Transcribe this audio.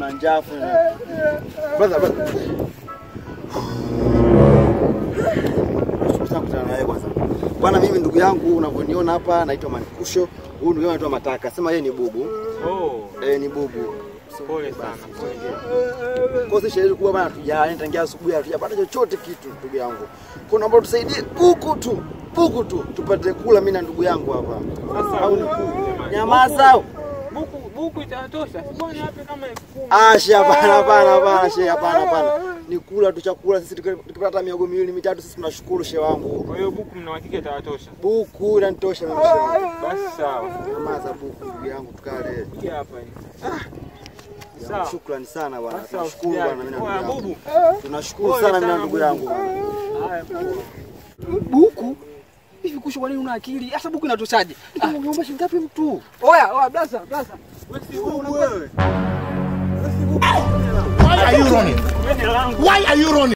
na njaa afu. Brother, brother. Nashukuru sana kukutana nawe kwanza. Bwana, mimi ndugu yangu unavyoniona hapa naitwa Manikusho. Huyu ndugu yangu anaitwa Mataka. Sema yeye ni bubu. Oh, Eh, ni bubu. pole sana. Kwa sisi sherehe kubwa bana tujali tangia asubuhi hatujapata chochote kitu ndugu yangu. Kwa naomba tusaidie buku tu. Buku tu tupate kula mimi na ndugu yangu hapa. Sasa Au ni buku, buku? jamani. Nyamaza. Buku buku itatosha. Sibona hapa kama elfu kumi. Ah, she hapana hapana hapana she hapana hapana. Ni kula tu chakula sisi tuki- tukipata miogo miwili mitatu sisi tunashukuru she wangu. Kwa hiyo buku mna uhakika itatosha? Buku inanitosha mimi she wangu. Basi sawa. Nyamaza buku ndugu yangu tukale. Hii hapa hii. Ya, Sawa. Shukrani sana bwana. Sasa Tunashukuru usijali. bwana mimi na ndugu Oya, yangu. bubu. Tunashukuru Pole sana mimi na sana, ndugu bubu. yangu bwana. Haya, poa. Buku hivi kusho, kwa nini una akili? Hasa buku inatoshaje? Ah, Unaomba shilingi ngapi mtu? oya oya, blaza blaza, Wewe. Why are you running? Why are you running?